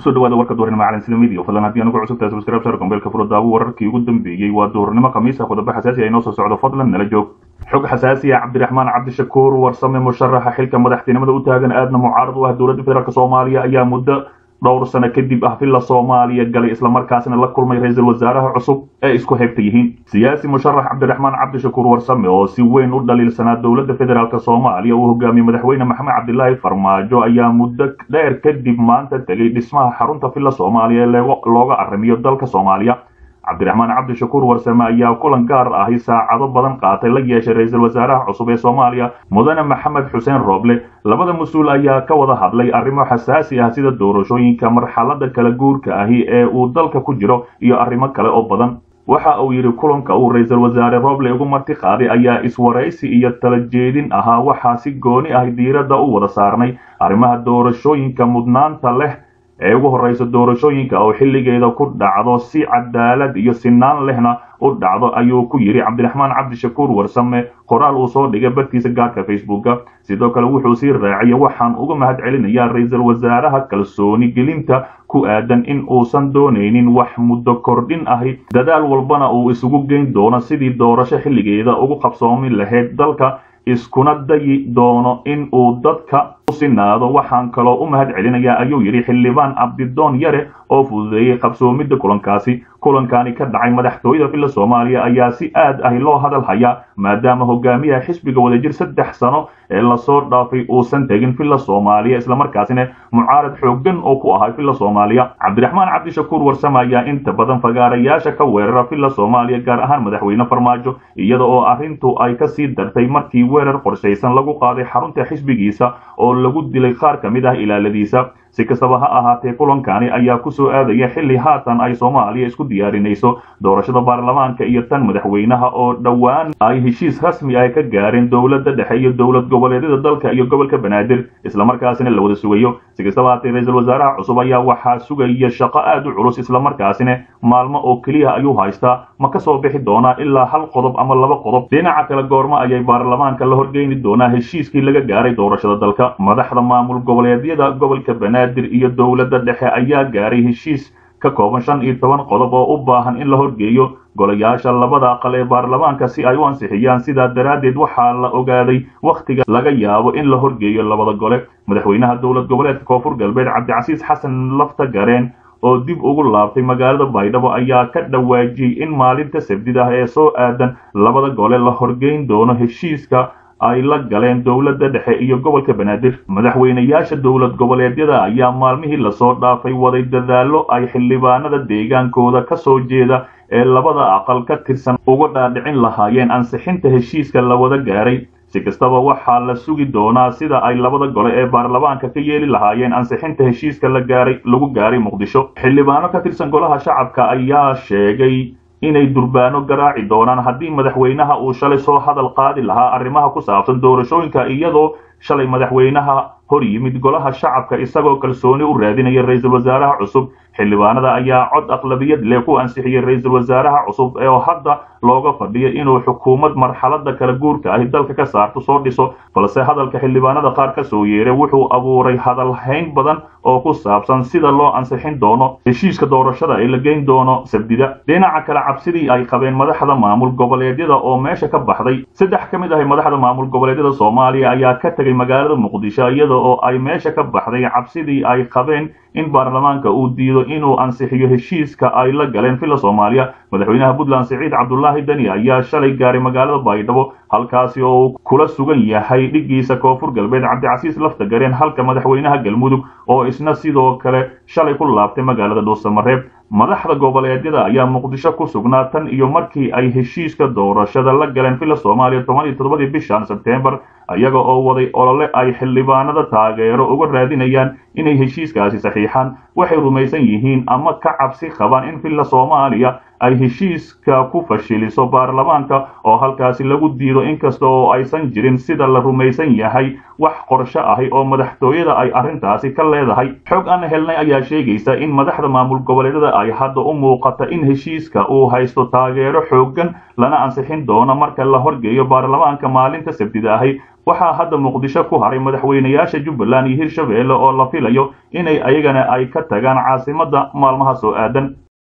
kusoo dhawaada warka duhurnimo caalamsida media fadlan haddii anugu cusubtahay subscribe share gombeelka furo daawo wararkii ugu dambeeyey waa duhurnimo khamiisa qodobo xasaasi ah inoo soo socdo fadlan nala joog xog xasaasi ah cabdiraxmaan cabdishakuur warsame musharaxa xilka madaxtinimada u taagan aadna mucaarad u ah dowladda federaalk soomaaliya ayaa muddo dhowr sano kadib ah villa soomaaliya galay islamarkaasna la kulmay ra-iisul wasaaraha cusub ee isku heybta yihiin siyaasi musharax cabdiraxmaan cabdishakuur warsame oo si weyn u dhaliilsanaa dowladda federaalk soomaaliya uu hogaamiyey madaxweyne maxamed cabdilaahi farmaajo ayaa muddo dheer kadib maanta tegay dhismaha xarunta villa soomaaliya ee looga arrimiyo dalka soomaaliya cabdiraxmaan cabdishakuur warsame ayaa kulan gaar ahi saacado badan qaatay la yeeshay ra-iisul wasaaraha cusub ee soomaaliya mudane maxamed xuseen rooble labada mas-uul ayaa ka wada hadlay arrimo xasaasi ah sida doorashooyinka marxalada kala guurka ahi ee uu dalka ku jiro iyo arrimo kale oo badan waxa uu yidhi kulanka uu ra-iisul wasaare roble ugu marti qaaday ayaa iswaraysi iyo tala jeedin ahaa waxaa si gooni ah diiradda u wada saarnay arrimaha doorashooyinka mudnaanta leh ee ugu horreysa doorashooyinka oo xilligeeda ku dhacdo si cadaalad iyo sinaan lehna u dhacdo ayuu ku yidhi cabdiraxmaan cabdishakuur warsame qoraal uu soo dhigay bartiisa gaarka facebooka sidoo kale wuxuu sii raaciyay waxaan uga mahad celinayaa ra-iisul wasaaraha kalsooni gelinta ku aadan in uusan doonaynin wax muddo kordhin ahi dadaal walbana uu isugu geyn doono sidii doorasho xilligeeda ugu qabsoomi lahayd dalka iskuna dayi doono in uu dadka u sinaado waxaan kaloo u mahad celinayaa ayuu yidhi xildhibaan abdidoon yare oo fududeeyey qabsoomidda kulankaasi kulankani ka dhacay madaxtooyada villa soomaaliya ayaa si aad ahi loo hadal hayaa maadaama hogaamiyaha xisbiga wadajir saddex sano ee lasoo dhaafay uusan tegin villa soomaaliya islamarkaasina mucaarad xooggan oo ku ahay villa soomaaliya cabdiraxmaan cabdishakuur warsame ayaa inta badan fagaarayaasha ka weerara villa soomaaliya gaar ahaan madaxweyne farmaajo iyada oo arrintu ay ka sii dartay markii weerar qorshaysan lagu qaaday xarunta xisbigiisa oo lagu dilay qaar ka mid ah ilaaladiisa si kastaba ha ahaatee kulankani ayaa ku soo aadaya xilli haatan ay soomaaliya isku diyaarinayso doorashada baarlamaanka iyo tan madaxweynaha oo dhowaan ay heshiis rasmi ah ka gaareen dowladda dhexe iyo dowlad goboleedyada dalka iyo gobolka banaadir islamarkaasina la wada sugayo si kastaba haatee ra-iisul wasaaraha cusub ayaa waxaa sugaya shaqo aad u culus islamarkaasina maalmo oo keliya ayuu haystaa ma ka soo bixi doonaa ilaa hal qodob ama laba qodob dhinaca kale goormo ayay baarlamaanka la horgeyni doonaa heshiiskii laga gaaray doorashada dalka madaxda maamul goboleedyada gobolka banaadir iyo dowladda dhexe ayaa gaaray heshiis ka kooban shan iyo toban qodob oo u baahan in la horgeeyo golayaasha labada aqal ee baarlamaanka si ay u ansixiyaan sidaa daraaddeed waxaa la ogaaday wakhtiga laga yaabo in la horgeeyo labada gole madaxweynaha dowlad goboleedka koonfur galbeed cabdicasiis xasan lafta gareen oo dib ugu laabtay magaalada baydhabo ayaa ka dhawaajiyey in maalinta sabdid ah ee soo aadan labada gole la horgeyn doono heshiiska ay la galeen dowladda dhexe iyo gobolka banaadir madaxweynayaasha dowlad goboleedyada ayaa maalmihii lasoo dhaafay waday dadaallo ay xildhibaanada deegaankooda ka soo jeeda ee labada aqal ka tirsan uga dhaadhicin lahaayeen ansixinta heshiiska la wada gaaray si kastaba waxaa la sugi doonaa sida ay labada gole ee baarlamaanka ka yeeli lahaayeen ansixinta heshiiska la gaaray lagu gaaray muqdisho xildhibaano ka tirsan golaha shacabka ayaa sheegay inay durbaano garaaci doonaan haddii madaxweynaha uu shalay soo hadal qaadi lahaa arrimaha ku saabsan doorashooyinka iyadoo shalay madaxweynaha hor yimid golaha shacabka isagoo kalsooni u raadinaya ra-iisul wasaaraha cusub xildhibaanada ayaa cod aqlabiyad leh ku ansixiyey ra-iisul wasaaraha cusub oo hadda looga fadhiyo inuu xukuumad marxalada kala guurka ahi dalka ka saarto soo dhiso balse hadalka xildhibaanada qaar ka soo yeeray wuxuu abuuray hadalhayn badan oo ku saabsan sida loo ansixin doono heshiiska doorashada ee la geyn doono sabdida dhinaca kale cabsidii ay qabeen madaxda maamul goboleedyada oo meesha ka baxday saddex ka mid ahi madaxda maamul goboleedyada soomaaliya ayaa ka tegay magaalada muqdisho iyada oo ay meesha ka baxday cabsidii ay qabeen in baarlamaanka uu diido inuu ansixiyo heshiiska ay la galeen villa soomaaliya madaxweynaha puntland siciid cabdulaahi deni ayaa shalay gaaray magaalada baydhabo halkaasi oo uu kula sugan yahay dhiggiisa koonfur galbeed cabdicasiis lafta gareen halka madaxweynaha galmudug oo isna sidoo kale shalay ku laabtay magaalada dhuusamareeb madaxda goboleedyada ayaa muqdisho ku sugnaa tan iyo markii ay heshiiska doorashada la galeen villa soomaaliya toban iyo toddobadii bishan sebtembar iyaga oo waday olole ay xildhibaanada taageero uga raadinayaan inay heshiiskaasi saxiixaan waxay rumaysan yihiin ama ka cabsi qabaan in villa soomaaliya ay heshiiska ku fashiliso baarlamaanka oo halkaasi lagu diido inkasta oo aysan jirin sida la rumaysan yahay wax qorsho ahi oo madaxtooyada ay arrintaasi ka leedahay xog aan helnay ayaa sheegaysa in madaxda maamul goboleedyada ay hadda u muuqata in heshiiska uu haysto taageero xooggan lana ansixin doono marka la horgeeyo baarlamaanka maalinta sabtida ahi waxaa hadda muqdisho ku haray madaxweynayaasha jubbaland iyo hirshabeelle oo la filayo inay ayagana ay ka tagaan caasimadda maalmaha soo aadan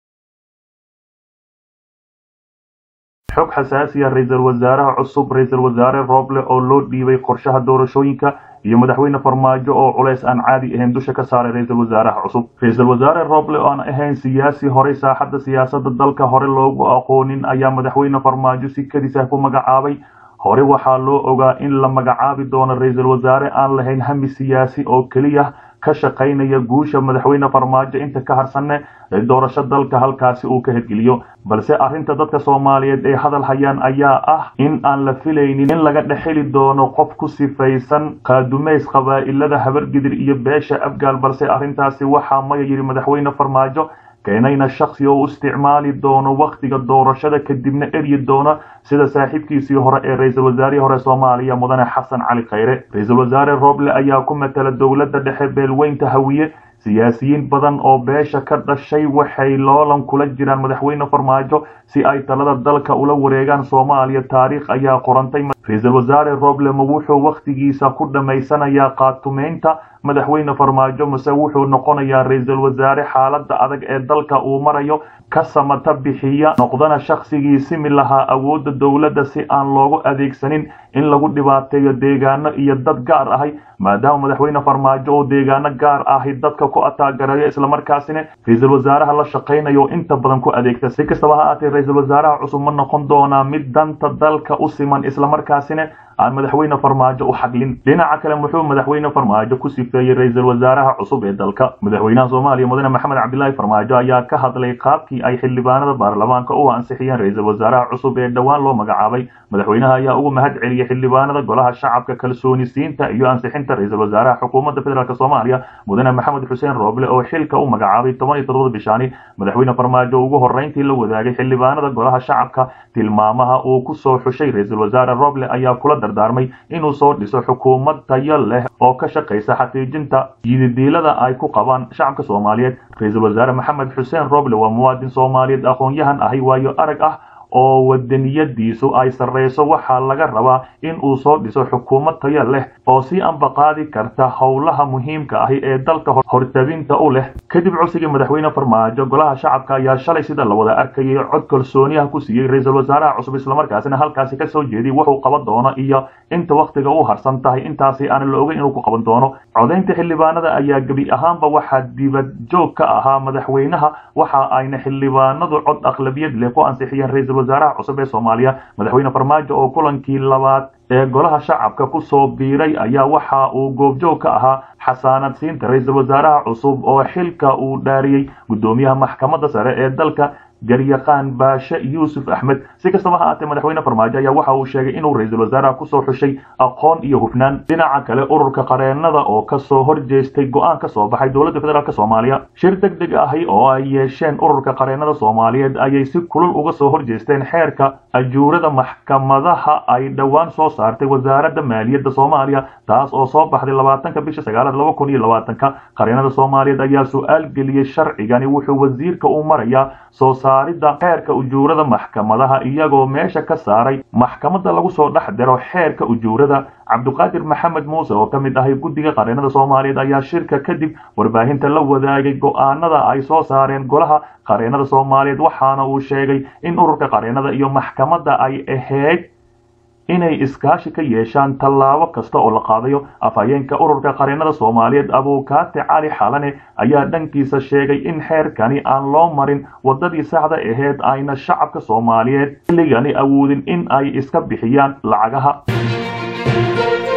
xog xasaasiya ra-iisul wasaaraha cusub ra-iisul wasaare rooble oo loo dhiibay qorshaha doorashooyinka iyo madaxweyne farmaajo oo culays aan caadi ahayn dusha ka saaray ra-iisul wasaaraha cusub ra-iisul wasaare rooble oo aan ahayn siyaasi horey saaxadda siyaasadda dalka hore loogu aqoonin ayaa madaxweyne farmaajo si kadis ah ku magacaabay hore waxaa loo ogaa in la magacaabi doono ra-iisul wasaare aan lahayn hami siyaasi oo keliya ka shaqaynaya guusha madaxweyne farmaajo inta ka harsanne ee doorasho dalka halkaasi uu ka hirgeliyo balse arrinta dadka soomaaliyeed ee hadal hayaan ayaa ah in aan la filaynin in laga dhexeli doono qof ku sifaysan qaadumays qabaa'ilada habargidir iyo beesha abgaal balse arrintaasi waxaa maya yidhi madaxweyne farmaajo keenayna shaksi oo u isticmaali doono wakhtiga doorashada kadibna eryi doona sida saaxiibkiisii hore ee ra-iisul wasaarihii hore soomaaliya mudane xasan cali khayre ra-iisul wasaare rooble ayaa ku matala dowladda dhexe beelweynta hawiye siyaasiyiin badan oo beesha ka dhashay waxay loolan kula jiraan madaxweyne farmaajo si ay talada dalka ula wareegaan soomaaliya taariikh ayaa qorantay ra-iisul wasaare rooble ma wuxuu wakhtigiisa ku dhammaysanayaa qaatumeynta madaxweyne farmaajo mase wuxuu noqonayaa ra-iisul wasaare xaaladda adag ee dalka uu marayo ka samata bixiya noqdana shaksigii simi lahaa awoodda dowladda si aan loogu adeegsanin in lagu dhibaateeyo deegaano iyo dad gaar ahay maadaama madaxweyne farmaajo oo deegaano gaar ahi dadka ku ataagareeyo islamarkaasina ra-iisul wasaaraha la shaqaynayo inta badan ku adeegta si kastaba ha aatee ra-iisul wasaaraha cusub ma noqon doonaa mid danta dalka u siman islamarkaasina aan madaxweyne farmaajo u xaglin dhinaca kale muxuu madaxweyne farmaajo ku sifeeyey ra-iisul wasaaraha cusub ee dalka madaxweynaha soomaaliya mudane maxamed cabdilaahi farmaajo ayaa ka hadlay qaabkii ay xildhibaanada baarlamaanka u ansixiyeen ra-iisul wasaaraha cusub ee dhowaan loo magacaabay madaxweynaha ayaa ugu mahad celiyey xildhibaanada golaha shacabka kalsoonisiinta iyo ansixinta ra-iisul wasaaraha xukuumadda federaalk soomaaliya mudane maxamed xuseen rooble oo xilka u magacaabay toban iyo todobada bishaani madaxweyne farmaajo ugu horreyntii la wadaagay xildhibaanada golaha shacabka tilmaamaha uu ku soo xushay ra-iisul wasaare rooble ayaa kula dardaarmay inuu soo dhiso xukuumad tayo leh oo ka shaqaysa xaqiijinta yididiilada ay ku qabaan shacabka soomaaliyeed ra-iisul wasaare maxamed xuseen rooble waa muwaadin soomaaliyeed aqoon-yahan ahi waayo arag ah oo wadaniyadiisu ay sarreyso waxaa laga rabaa in uu soo dhiso xukuumad tayo leh oo si ambaqaadi karta howlaha muhiimka ahi ee dalka hortabinta u leh kadib codsigii madaxweyne farmaajo golaha shacabka ayaa shalay sida la wada arkayay cod kalsooniyaha ku siiyey ra-iisul wasaaraha cusub islamarkaasina halkaasi ka soo jeediyey wuxuu qaban doono iyo inta wakhtiga u harsan tahay intaasi aan la ogeyn inuu ku qaban doono codaynta xildhibaanada ayaa gebi ahaanba waxaa dibad joog ka ahaa madaxweynaha waxa ayna xildhibaanadu cod aqlabiyad leh ku ansixiyeen ra-iisul wasaaraha cusub ee soomaaliya madaxweyne farmaajo oo kulankii labaad ee golaha shacabka ku soo biiray ayaa waxa uu goobjoog ka ahaa xasaanad siinta ra-iisul wasaaraha cusub oo xilka uu dhaariyey guddoomiyaha maxkamadda sare ee dalka garyaqaan baashe yuusuf axmed si kastaba ha aatee madaxweyne farmaajo ayaa waxa uu sheegay inuu ra-iisul wasaaraha kusoo xushay aqoon iyo hufnaan dhinaca kale ururka qareenada oo kasoo horjeestay go-aan ka soo baxay dowladda federaalk soomaaliya shir deg deg ahi oo ay yeesheen ururka qareenada soomaaliyeed ayay si kulul uga soo horjeesteen xeerka ajuurada maxkamadaha ay dhowaan soo saartay wasaaradda maaliyadda soomaaliya taas oo soo baxday labaatanka bisha sagaalaad laba kun iyo labaatanka qareenada soomaaliyeed ayaa su-aal geliyey sharcigani wuxuu wasiirka u marayaa soo saaridda xeerka ujuurada maxkamadaha iyagoo meesha ka saaray maxkamadda lagu soo dhex diro xeerka ujuurada cabdiqaadir maxamed muuse oo ka mid ahay guddiga qareenada soomaaliyeed ayaa shirka kadib warbaahinta la wadaagay go-aanada ay soo saareen golaha qareenada soomaaliyeed waxaana uu sheegay in ururka qareenada iyo maxkamadda ay ahayd inay iskaashi ka yeeshaan tallaabo kasta oo la qaadayo afhayeenka ururka qareenada soomaaliyeed abuukaate cali xalane ayaa dhankiisa sheegay in xeerkani aan loo marin waddadii saxda aheyd ayna shacabka soomaaliyeed xilligani awoodin in ay iska bixiyaan lacagaha